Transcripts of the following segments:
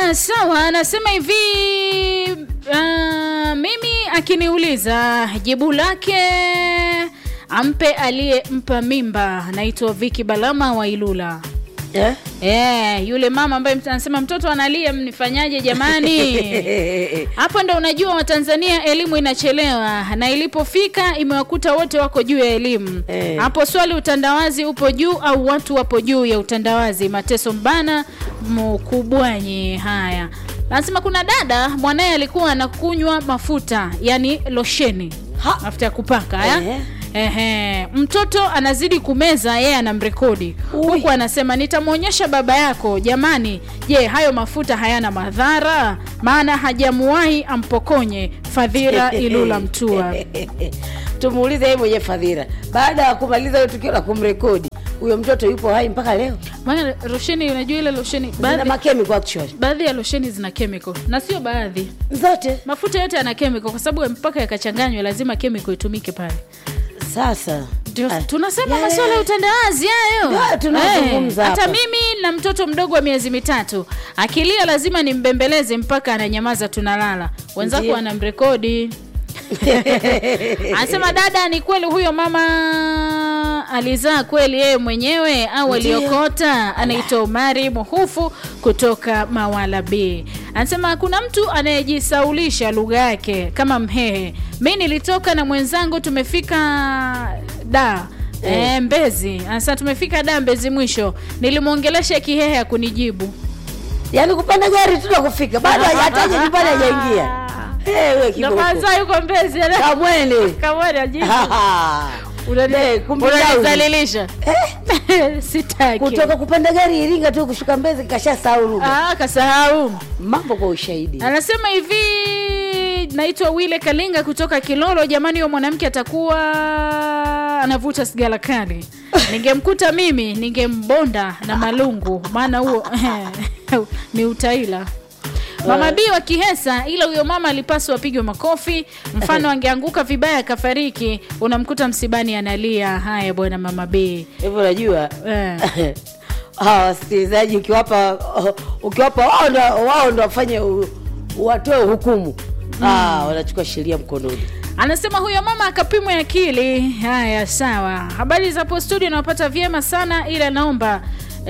Haya, sawa. Anasema hivi uh, mimi akiniuliza jibu lake ampe aliyempa mimba. Naitwa Viki Balama wa Ilula. Eh? Eh, yule mama ambaye mt- anasema mtoto analia, mnifanyaje jamani? Hapo ndo unajua Watanzania elimu inachelewa na ilipofika imewakuta wote wako juu ya elimu. Eh. Hapo swali utandawazi upo juu au watu wapo juu ya utandawazi? Mateso Mbana Mkubwanyi. Haya, anasema kuna dada mwanaye alikuwa anakunywa mafuta yani losheni Ha. mafuta ya kupaka ya? Eh. Ehe, mtoto anazidi kumeza, yeye anamrekodi Ui. huku anasema nitamwonyesha baba yako. Jamani, je, hayo mafuta hayana madhara? Maana hajamuwahi ampokonye. Fadhira Ilula Mtua. tumuulize yeye mwenye fadhila baada ya kumaliza hiyo tukio la kumrekodi huyo mtoto yupo hai mpaka leo Maana losheni, unajua ile losheni, zina baadhi makemiko actually baadhi ya losheni zina chemical na sio baadhi, zote mafuta yote yana chemical, kwa sababu mpaka yakachanganywa lazima chemical itumike pale. sasa Ndio Ah, tunasema yale- masuala ya utandawazi hayo. Ndio, tunazungumza Eh, hata hapa. mimi na mtoto mdogo wa miezi mitatu akilia lazima nimbembeleze mpaka ananyamaza, tunalala. Wenzako Ndio. wanamrekodi. Anasema dada, ni kweli huyo mama alizaa kweli yeye mwenyewe au Ndio. aliokota? Anaitwa Omari Muhufu kutoka Mawala B. Anasema kuna mtu anayejisaulisha lugha yake kama Mhehe. Mi nilitoka na mwenzangu tumefika da Eh. E, Mbezi. Anasema tumefika da Mbezi mwisho, nilimwongelesha Kihehe akunijibu. yaani kupanda gari tu na kufika bado hajataja nyumbani hajaingia Eh, we Ndo kiboko kwanza yuko Mbezi ana- kamwene kamwone ajibu. Eh, Unani- kumbe Unanizalilisha. Sitaki. kutoka kupanda gari Iringa tu kushuka Mbezi kashasahau lugha Ah, kasahau. mambo kwa ushahidi Anasema hivi naitwa Wile Kalinga kutoka Kilolo. Jamani, huyo mwanamke atakuwa anavuta sigara kali. Ningemkuta mimi ningembonda na malungu, maana huo ni utaila. Mama B wa Kihesa, ila huyo mama alipaswa apigwe makofi. Mfano angeanguka vibaya akafariki, unamkuta msibani analia. Haya bwana, mama B hivyo unajua eh. hawa wasikilizaji ukiwapa ukiwapa wao ndo wao ndo wafanye u- watoe hukumu ah, wanachukua sheria mkononi Anasema huyo mama akapimwe akili. Haya, sawa. Habari za hapo studio nawapata vyema sana, ila naomba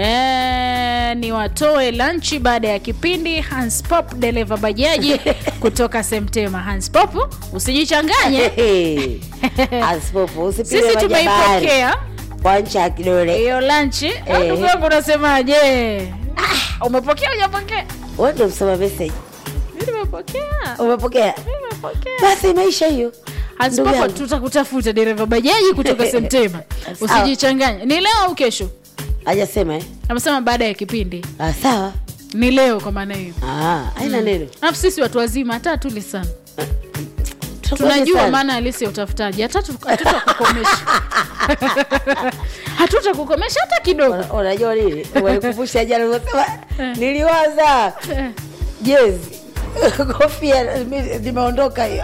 e, niwatoe lanchi baada ya kipindi. Hans Pop dereva bajaji kutoka Semtema. Hans Pop, usijichanganye, Asipopo, usipige sisi majabari tumeipokea kwa ncha ya kidole hiyo lanchi. Au Ndugu yangu unasemaje? Ah, umepokea hujapokea? wewe ndo msoma message Mimi nimepokea. umepokea Nimepokea. basi imeisha hiyo Hans Ndugu Pop, yangu. tutakutafuta dereva bajaji kutoka Semtema. Sawa. Usijichanganye. Ni leo au kesho? hajasema eh? amesema baada ya kipindi ah, sawa ni leo kwa maana hiyo ah, haina neno alafu sisi watu wazima hata hatuli sana Tutangoja tunajua sana. maana halisi ya utafutaji hata tu- hatutakukomesha hatutakukomesha hata kidogo Una- unajua nini walikumbusha jana ulivyosema niliwaza Eh. jezi kofia lime- limeondoka hiyo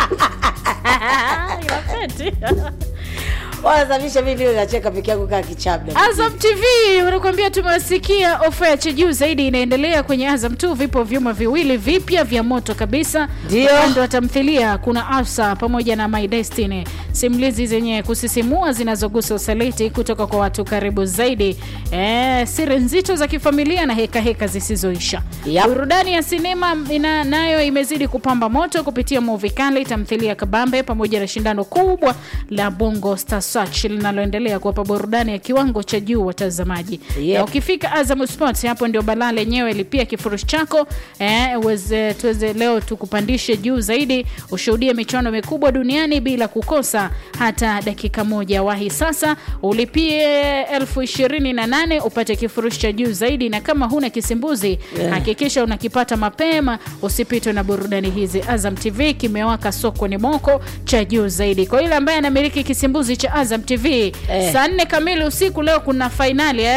Inafeti. wanasababisha mi ndio nacheka peke yangu kaa kichabda Azam TV wanakuambia tumewasikia, ofa ya cha juu zaidi inaendelea kwenye Azam tu. Vipo vyuma viwili vipya vya moto kabisa. Ndio. Upande wa tamthilia kuna Afsa pamoja na My Destiny, simulizi zenye kusisimua zinazogusa usaliti kutoka kwa watu karibu zaidi, e, siri nzito za kifamilia na heka heka zisizoisha. Yep. Burudani ya sinema ina, nayo imezidi kupamba moto kupitia movie kali, tamthilia kabambe pamoja na shindano kubwa la Bongo Star Search linaloendelea kuwapa burudani ya kiwango cha juu watazamaji. Yep. Na ukifika Azam Sports, hapo ndio balaa lenyewe. Lipia kifurushi chako eh, uweze tuweze leo tukupandishe juu zaidi, ushuhudie michuano mikubwa duniani bila kukosa hata dakika moja. Wahi sasa ulipie elfu ishirini na nane upate kifurushi cha juu zaidi, na kama huna kisimbuzi Yeah. hakikisha unakipata mapema, usipitwe na burudani hizi. Azam TV kimewaka sokoni moko cha juu zaidi. Kwa yule ambaye anamiliki kisimbuzi cha Azam TV Eh. saa nne kamili usiku leo kuna fainali eh?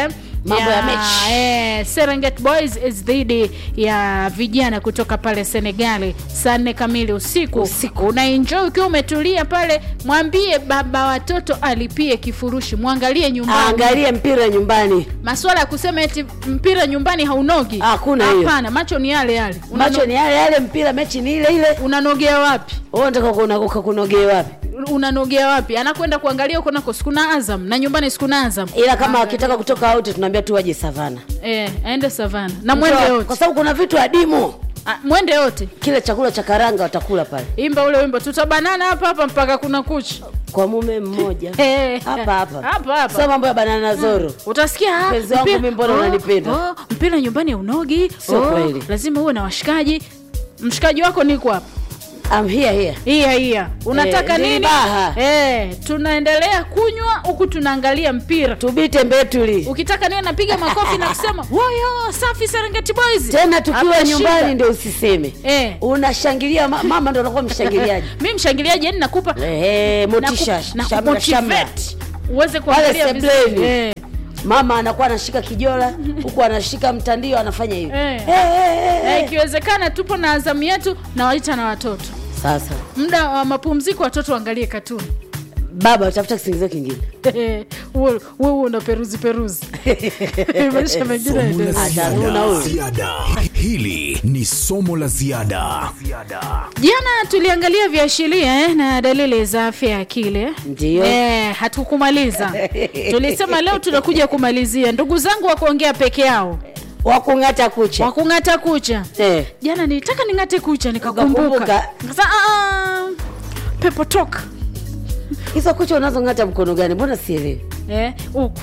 mambo ya mechi eh, Serengeti Boys is dhidi ya vijana kutoka pale Senegali saa nne kamili usiku. Usiku. Unaenjoy ukiwa umetulia pale, mwambie baba watoto alipie kifurushi, mwangalie nyumbani. aangalie mpira nyumbani Masuala ya kusema eti mpira nyumbani haunogi, Hakuna hiyo. hapana. Macho ni yale yale. Unano- macho ni yale yale mpira mechi ni ile ile unanogea wapi? wewe unataka kuna- ukakunogee wapi Unanogea wapi? Anakwenda kuangalia huko nako sikuna Azam na nyumbani sikuna Azam. ila kama wakitaka kutoka out tunaambia tu waje savana Eh, aende savana na mwende kwa yote, sababu kuna vitu adimu Ah, mwende yote kile chakula cha karanga watakula pale imba ule wimbo tutabanana hapa hapa mpaka kuna kucha kwa mume mmoja Eh, hapa hapa hapa hapa sio mambo ya banana zoro utasikia ah, Mpenzi wangu mpira- mimi mbona oh, unanipenda? oh, mpira nyumbani unogi Sio kweli. lazima uwe na washikaji mshikaji wako niko hapa I'm here here iya iya unataka Eh, nini nilibaha. eh, tunaendelea kunywa huku tunaangalia mpira tubite mbetuli ukitaka niwe napiga makofi na kusema woyo safi serengeti boys tena tukiwa Hapa nyumbani shida. ndio usiseme eh. unashangilia ma, mama ndo anakuwa mshangiliaji mi mshangiliaji yani nakupa Ehe, motisha naku- na shamra shamra kumotivate. uweze kuangalia Pale vizuri. sebleni. eh. mama anakuwa anashika kijola huku anashika mtandio anafanya hivi Eh. Eh, eh, eh, na eh. ikiwezekana tupo na azamu yetu na waita na watoto sasa muda wa mapumziko watoto waangalie katuni baba utafuta kisingizio kingine wewe una peruzi peruzi maisha mengine Somo la yaendelee. Atanuna huyu. ziada. Hili ni somo la ziada. jana tuliangalia viashiria eh, na dalili za afya ya akili eh. Ndiyo. eh, hatukumaliza tulisema leo tunakuja kumalizia ndugu zangu wa kuongea peke yao wakung'ata kucha wakung'ata kucha eh. jana nilitaka ning'ate kucha nikakumbuka Ukakumbuka. Nikasema, "Ah, ah, pepo toka hizo kucha unazong'ata mkono gani mbona sielewi eh, huku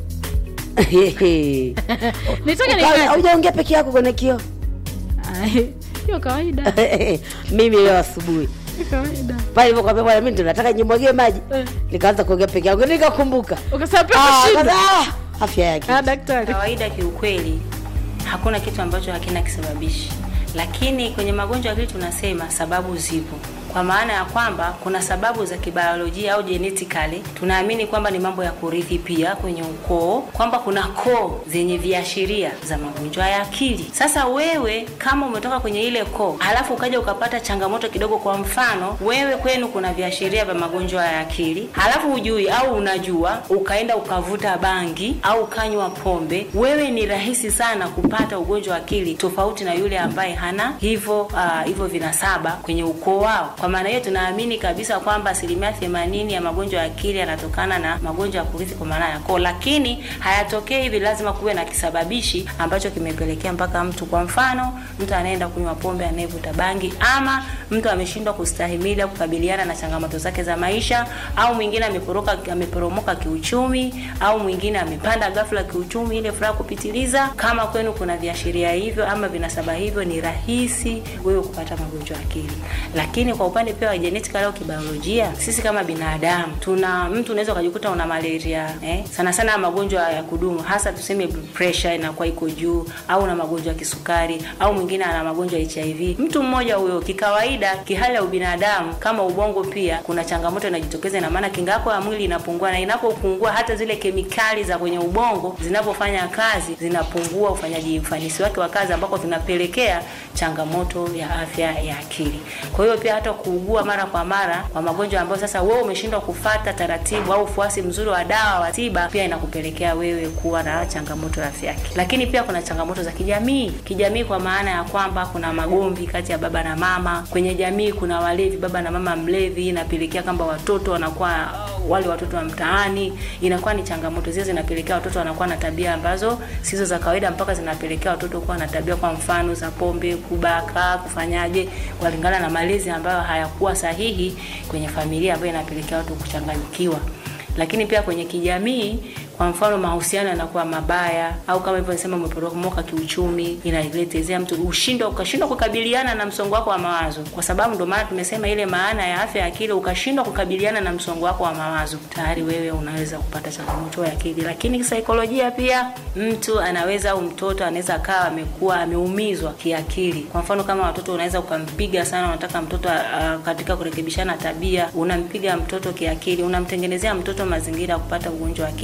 nitaka Ukawa- ning'ate haujaongea peke yako kwenye kio Ah, hiyo kawaida mimi leo asubuhi hiyo kawaida pale nilipokuambia bwana mimi ndo nataka nimwagie maji Eh. nikaanza kuongea peke yangu nikakumbuka ukasema pepo Ah, shida kaza- ah, afya yake ah, daktari kawaida kiukweli hakuna kitu ambacho hakina kisababishi lakini kwenye magonjwa ya akili tunasema sababu zipo kwa maana ya kwamba kuna sababu za kibiolojia au genetically tunaamini kwamba ni mambo ya kurithi pia kwenye ukoo kwamba kuna koo zenye viashiria za magonjwa ya akili sasa wewe kama umetoka kwenye ile koo halafu ukaja ukapata changamoto kidogo kwa mfano wewe kwenu kuna viashiria vya magonjwa ya akili halafu hujui au unajua ukaenda ukavuta bangi au ukanywa pombe wewe ni rahisi sana kupata ugonjwa wa akili tofauti na yule ambaye hana hivyo uh, hivyo vinasaba kwenye ukoo wao kwa maana hiyo tunaamini kabisa kwamba asilimia themanini ya magonjwa ya akili yanatokana na magonjwa ya kurithi kwa maana ya koo lakini hayatokei hivi lazima kuwe na kisababishi ambacho kimepelekea mpaka mtu kwa mfano mtu anaenda kunywa pombe anayevuta bangi ama mtu ameshindwa kustahimili au kukabiliana na changamoto zake za maisha au mwingine ameporoka ameporomoka kiuchumi au mwingine amepanda ghafla kiuchumi ile furaha kupitiliza kama kwenu kuna viashiria hivyo ama vinasaba hivyo ni rahisi wewe kupata magonjwa ya akili lakini kwa upande pia wa genetic au kibiolojia sisi kama binadamu tuna mtu unaweza ukajikuta una malaria eh? sana sana magonjwa ya kudumu hasa tuseme pressure inakuwa iko juu au na magonjwa ya kisukari au mwingine ana magonjwa ya hiv mtu mmoja huyo kikawaida kihali ya ubinadamu kama ubongo pia kuna changamoto inajitokeza ina maana kinga yako ya mwili inapungua na inapopungua hata zile kemikali za kwenye ubongo zinapofanya kazi zinapungua ufanyaji ufanisi wake wa kazi ambako vinapelekea changamoto ya afya ya akili kwa hiyo pia hata kuugua mara kwa mara kwa magonjwa ambayo sasa wewe umeshindwa kufata taratibu au ufuasi mzuri wa dawa wa tiba pia inakupelekea wewe kuwa na changamoto ya afya ya akili lakini pia kuna changamoto za kijamii kijamii kwa maana ya kwamba kuna magomvi kati ya baba na mama kwenye jamii kuna walevi baba na mama mlevi inapelekea kwamba watoto wanakuwa wale watoto wa mtaani inakuwa ni changamoto zile zinapelekea watoto wanakuwa na tabia ambazo sizo za kawaida mpaka zinapelekea watoto kuwa na tabia kwa mfano za pombe kubaka kufanyaje kulingana na malezi ambayo hayakuwa sahihi kwenye familia ambayo inapelekea watu kuchanganyikiwa lakini pia kwenye kijamii kwa mfano mahusiano yanakuwa mabaya au kama hivyo nisema umeporomoka kiuchumi inaletezea mtu ushindwa ukashindwa kukabiliana na msongo wako wa mawazo kwa sababu ndio maana tumesema ile maana ya afya ya akili ukashindwa kukabiliana na msongo wako wa mawazo tayari wewe unaweza kupata changamoto ya akili lakini kisaikolojia pia mtu anaweza au mtoto anaweza akawa amekuwa ameumizwa kiakili kwa mfano kama watoto unaweza ukampiga sana unataka mtoto uh, katika kurekebishana tabia unampiga mtoto kiakili unamtengenezea mtoto mazingira ya kupata ugonjwa wa akili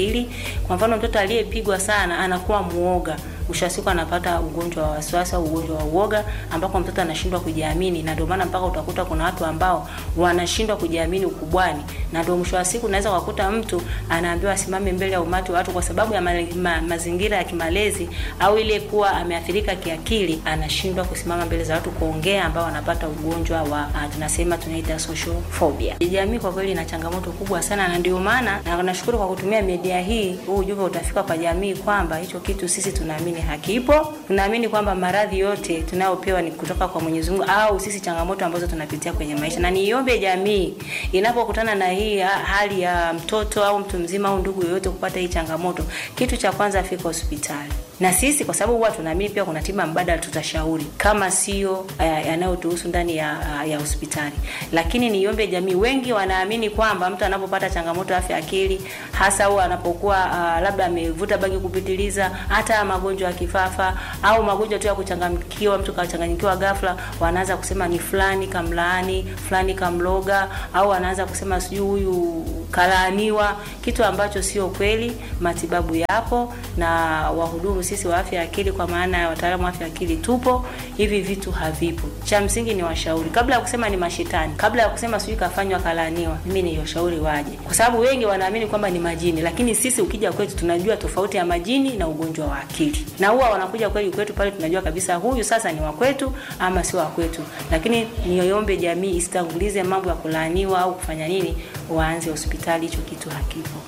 Kwa mfano mtoto aliyepigwa sana anakuwa muoga mwisho wa siku anapata ugonjwa wa wasiwasi au ugonjwa wa uoga ambako mtoto anashindwa kujiamini, na ndio maana mpaka utakuta kuna watu ambao wanashindwa kujiamini ukubwani, na ndio mwisho wa siku unaweza kukuta mtu anaambiwa asimame mbele ya umati wa watu kwa sababu ya ma, ma, mazingira ya kimalezi au ile kuwa ameathirika kiakili, anashindwa kusimama mbele za watu kuongea, ambao anapata ugonjwa wa uh, tunasema tunaita social phobia. Jamii kwa kweli ina changamoto kubwa sana, na ndio maana na nashukuru kwa kutumia media hii, huu ujumbe utafika kwa jamii kwamba hicho kitu sisi tunaamini hakipo. Tunaamini kwamba maradhi yote tunayopewa ni kutoka kwa Mwenyezi Mungu au sisi changamoto ambazo tunapitia kwenye maisha, na niombe jamii inapokutana na hii ha- hali ya mtoto au mtu mzima au ndugu yoyote kupata hii changamoto, kitu cha kwanza afika hospitali na sisi kwa sababu huwa tunaamini pia kuna tiba mbadala, tutashauri kama sio uh, yanayotuhusu ndani ya, uh, ya hospitali. Lakini niombe jamii, wengi wanaamini kwamba mtu anapopata changamoto ya afya ya akili, hasa au anapokuwa uh, labda amevuta bangi kupitiliza, hata magonjwa ya kifafa au magonjwa tu ya kuchanganyikiwa, mtu kachanganyikiwa ghafla, wanaanza kusema ni fulani kamlaani, fulani kamloga, au wanaanza kusema sijui huyu kalaaniwa, kitu ambacho sio kweli. Matibabu yapo na wahudumu sisi wa afya ya akili, kwa maana ya wataalamu wa afya ya akili tupo, hivi vitu havipo. Cha msingi ni washauri, kabla ya kusema ni mashetani, kabla ya kusema sijui kafanywa kalaaniwa, mimi ni washauri waje, kwa sababu wengi wanaamini kwamba ni majini, lakini sisi ukija kwetu tunajua tofauti ya majini na ugonjwa wa akili, na huwa wanakuja kweli kwetu pale, tunajua kabisa huyu sasa ni wa kwetu ama sio wa kwetu. Lakini niombe jamii isitangulize mambo ya kulaaniwa au kufanya nini, waanze hospitali, hicho kitu hakipo.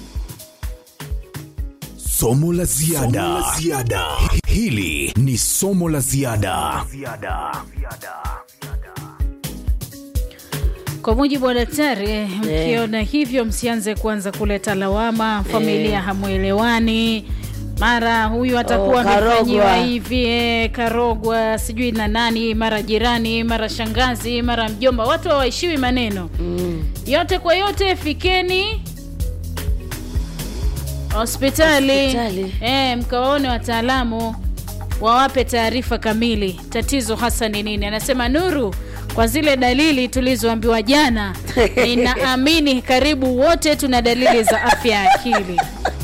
Somo la ziada. Somo la ziada. Hili ni somo la ziada. Kwa mujibu wa daktari, mkiona hivyo msianze kuanza kuleta lawama, familia hamwelewani, mara huyu atakuwa Oh, karogwa. amefanyiwa hivi eh, karogwa sijui na nani, mara jirani, mara shangazi, mara mjomba. Watu hawaishiwi maneno yote kwa yote, fikeni hospitali Hospitali. eh, mkawaone wataalamu wawape taarifa kamili, tatizo hasa ni nini. Anasema Nuru, kwa zile dalili tulizoambiwa jana, ninaamini karibu wote tuna dalili za afya ya akili.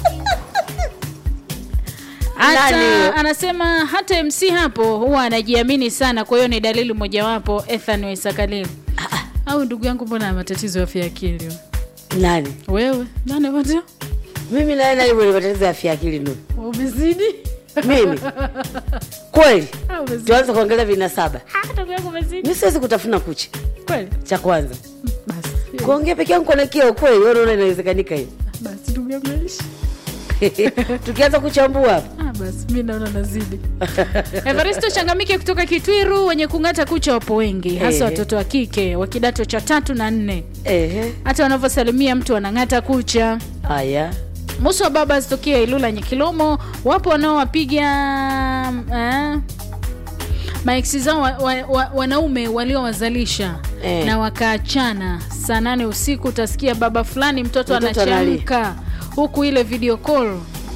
Nani Hata huyo? anasema hata MC hapo huwa anajiamini sana, kwa hiyo ni dalili mojawapo. Ethan Waisakalili au ndugu yangu, mbona ana matatizo ya afya ya akili Nani? wewe? Nani wote Mimi naye nani mwenye matatizo ya afya ya akili Nuru? umezidi? Mimi kweli, Ah, umezidi. tuanze kuongelea vinasaba. Ah, ndugu yangu umezidi Mi siwezi kutafuna kucha, kweli. cha kwanza Basi kuongea peke yangu kwa kio kweli, wewe unaona inawezekanika hiyo? basi ndugu yangu aishi. Tukianza kuchambua hapa Ah, basi mi naona nazidi. Evaristo Changamike kutoka Kitwiru, wenye kung'ata kucha wapo wengi, hasa Ehe. watoto wa kike wa kidato cha tatu na nne. ehe, Hata wanavyosalimia mtu wanang'ata kucha. haya Musa wa baba zitokea Ilula Nyekilomo, wapo wanaowapiga eh, maeksi zao wa, wa, wa, wanaume waliowazalisha Eh. na wakaachana. Saa nane usiku utasikia baba fulani mtoto, Mtoto analia. anachamka huku ile video call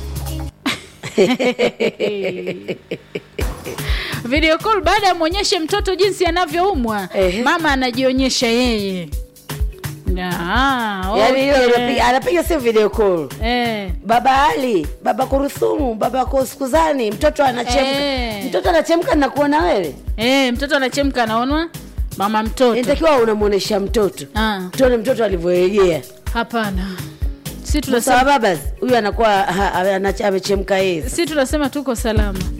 video call baada ya mwonyeshe mtoto jinsi anavyoumwa Ehe. mama anajionyesha yeye Ah, yaani hiyo okay. anapiga- anapiga sio video call Eh. baba Ali, baba Kurusumu, baba Koskuzani, mtoto anachemka Eh. mtoto anachemka na kuona wewe, Eh, mtoto anachemka anaonwa mama mtoto. inatakiwa unamwonyesha mtoto Ah, tuone mtoto alivyorejea. hapana. Si Sasa tunasema baba huyu anakuwa ha- anacha- amechemka yeye. si tunasema tuko salama.